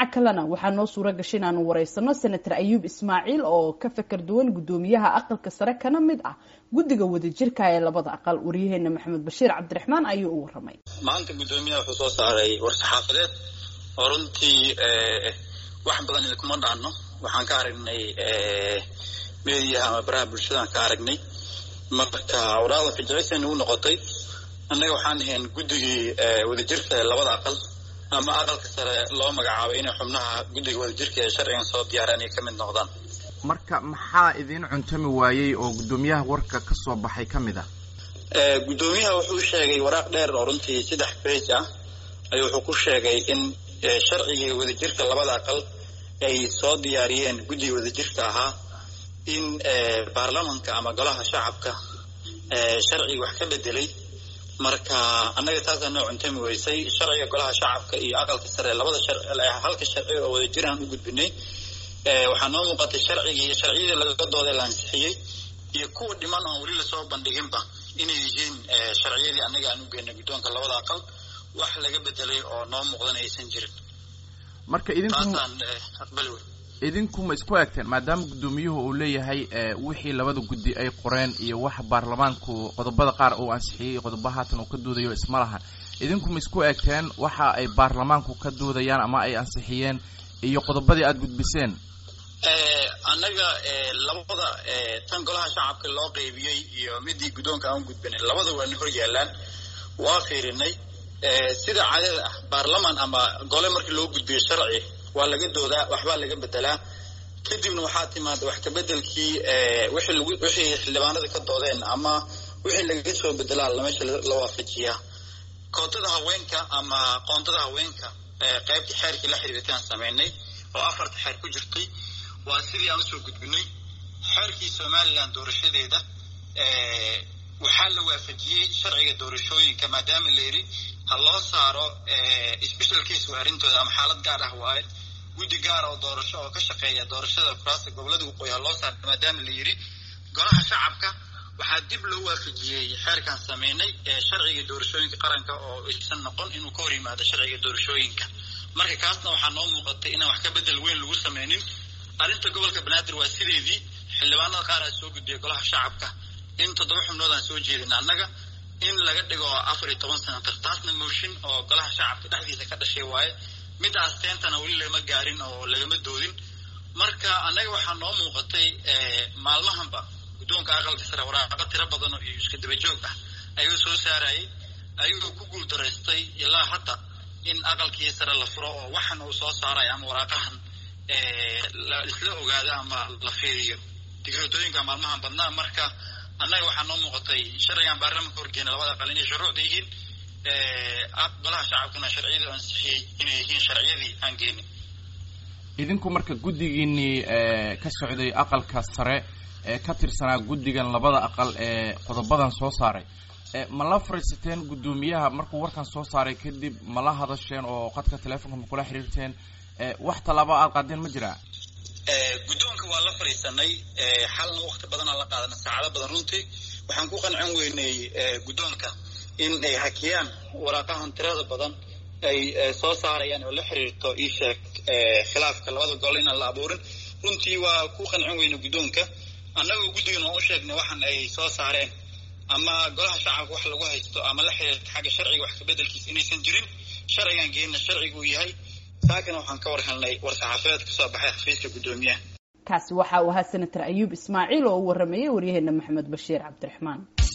dhinaca kalena waxaa noo suura gashay inaanu wareysano senator ayuub ismaaciil oo ka fakar duwan guddoomiyaha aqalka sare kana mid ah guddiga wadajirka ee labada aqal waryaheena maxamed bashiir cabdiraxmaan ayuu u waramay maanta guddoomiyaha wuxuu soo saaray war-saxaafadeed oo runtii wax badan idinkuma dhaano waxaan ka aragnay mediyaha ama baraha bulshadaan ka aragnay marka waraada fijicisa nagu noqotay annaga waxaan ahayn guddigii wadajirka ee labada aqal ama aqalka sare loo magacaabay inay xubnaha guddiga wadajirka ee sharcigan soo diyaaraan ay ka mid noqdaan marka maxaa idiin cuntami waayey oo guddoomiyaha warka ka soo baxay ka mid ah guddoomiyaha wuxuu sheegay waraaq dheer oo runtii saddex bage ah ayuu wuxuu ku sheegay in sharcigii wadajirka labada aqal ay soo diyaariyeen guddiga wadajirka ahaa in baarlamanka ama golaha shacabka sharcigi wax ka bedelay marka annaga taasaa noo cuntami weysay sharciga golaha shacabka iyo aqalka sare labada halka sharci oo wadajiraan u gudbinay waxaa noo muuqatay sharcigii sharciyadii laga dooday la ansixiyey iyo kuwa dhiman oon weli lasoo bandhiginba inay yihiin sharciyadii annaga aan u geynay guddoonka labada aqal wax laga bedelay oo noo muuqdan aysan jirin marka taasaan aqbali wey idinku ma isku egteen maadaama guddoomiyuhu uu leeyahay wixii labada guddi ay qoreen iyo wax baarlamaanku qodobada qaar uu ansixiyey iyo qodobo haatan uu ka doodayo isma laha idinku ma isku egteen waxa ay baarlamaanku ka doodayaan ama ay ansixiyeen iyo qodobadii aada gudbiseen annaga labada tan golaha shacabka loo qeybiyey iyo midii guddoonka aan gudbinay labada waana hor yaalaan waa fiirinay sida caadada ah baarlaman ama gole markii loo gudbiyo sharci waa laga doodaa waxbaa laga bedelaa kadibna waxaa timaada wax kabedelkii wixii xildhibaanada ka doodeen ama wixii lagaga soo bedelaa meesha la waafajiyaa kootada haweenka ama qoontada haweenka qaybta xeerkii la xiriirtaan samaynay oo afarta xeer ku jirtay waa sidii aan usoo gudbinay xeerkii somalilan doorashadeeda waxaa la waafajiyey sharciga doorashooyinka maadaama la yidhi ha loo saaro special case waa arrintooda ama xaalad gaar ah waaye guddi gaara oo doorasho oo ka shaqeeya doorashada kuraasta gobolada waqooyi ha loo saaro maadaama la yidhi golaha shacabka waxaa dib loo waafajiyey xeerkan sameynay sharciga doorashooyinka qaranka oo aysan noqon inuu ka hor yimaado sharciga doorashooyinka marka kaasna waxaa noo muuqatay inaan wax ka bedel weyn lagu sameynin arrinta gobolka banaadir waa sideedii xildhibaanada qaar aa soo gudbiyay golaha shacabka in toddoba xubnood aan soo jeedin annaga in laga dhigo afar iyo toban senatar taasna mooshin oo golaha shacabka dhexdiisa ka dhashay waaye midaas teentana weli lagama gaarin oo lagama doodin marka annaga waxaa noo muuqatay maalmahanba guddoonka aqalka sare waraaqo tiro badan iyo iska daba joog ah ayuu soo saarayay ayagoo ku guul daraystay ilaa hadda in aqalkii sare la furo oo waxan uu soo saarayo ama waraaqahan isla ogaado ama la fiiriyo digratooyinka maalmahan badnaa marka annaga waxaa noo muuqatay sharcigan baarlamanka horgeena labada aqal inay shuruucda yihiin golaha shacabkuna sharciyadii ansixiyey inay yihiin sharciyadii aan geenin idinku marka guddigiinii ka socday aqalka sare ee ka tirsanaa guddigan labada aqal ee qodobadan soo saaray ma la fadhiisateen guddoomiyaha markuu warkan soo saaray kadib ma la hadasheen oo qadka teleefonka ma kula xiriirteen wax tallaaba aada qaadeen ma jiraa guddoonka waa la fadhiisanay xalna wakti badanaa la qaadana saacado badan runtii waxaan ku qancin weynay guddoonka in ay hakiyaan waraaqahan tirada badan ay soo saarayaan oo la xiriirto ii sheeg khilaafka labada gol inaan la abuurin runtii waa ku qancin weyna guddoonka annagoo guddigan oo u sheegnay waxan ay soo saareen ama golaha shacabka wax lagu haysto ama la xiriirta xagga sharciga wax kabedelkiisa inaysan jirin sharcigan geenna sharcigu uu yahay saakana waxaan ka war helnay war-saxaafadeed kasoo baxay xafiiska guddoomiyaha kaasi waxa uu ahaa senator ayuub ismaaciil oo u waramayay waryaheena maxamed bashiir cabdiraxmaan